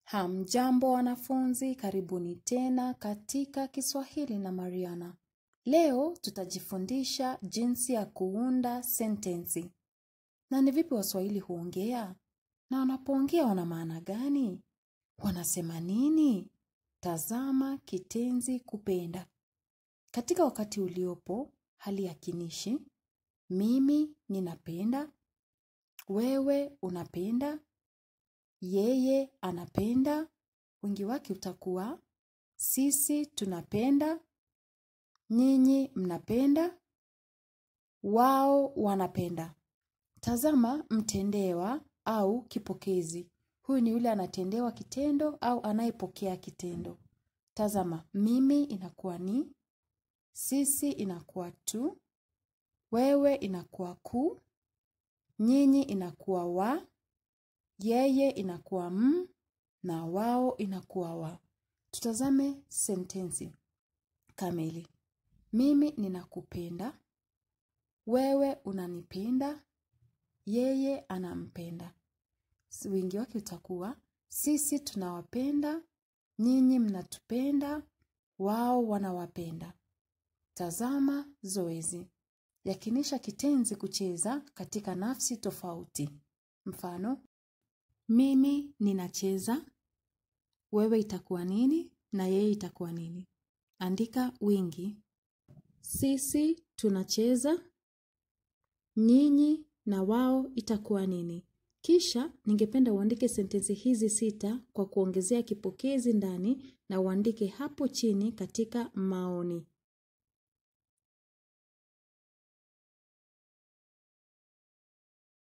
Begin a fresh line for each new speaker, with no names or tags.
Hamjambo wanafunzi, karibuni tena katika Kiswahili na Mariana. Leo tutajifundisha jinsi ya kuunda sentensi. Na ni vipi Waswahili huongea? Na wanapoongea wana maana gani? Wanasema nini? Tazama kitenzi kupenda. Katika wakati uliopo, hali ya kinishi, mimi ninapenda, wewe unapenda, yeye anapenda, wingi wake utakuwa, sisi tunapenda, nyinyi mnapenda, wao wanapenda. Tazama mtendewa au kipokezi. Huyu ni yule anatendewa kitendo au anayepokea kitendo. Tazama mimi inakuwa ni, sisi inakuwa tu, wewe inakuwa ku, nyinyi inakuwa wa, yeye inakuwa m, na wao inakuwa wa. Tutazame sentensi kamili. Mimi ninakupenda, wewe unanipenda, yeye anampenda. Wingi wake utakuwa, sisi tunawapenda, nyinyi mnatupenda, wao wanawapenda. Tazama zoezi. Yakinisha kitenzi kucheza katika nafsi tofauti. Mfano, mimi ninacheza, wewe itakuwa nini na yeye itakuwa nini. Andika wingi. Sisi tunacheza, nyinyi na wao itakuwa nini. Kisha ningependa uandike sentensi hizi sita kwa kuongezea kipokezi ndani na uandike hapo chini katika maoni.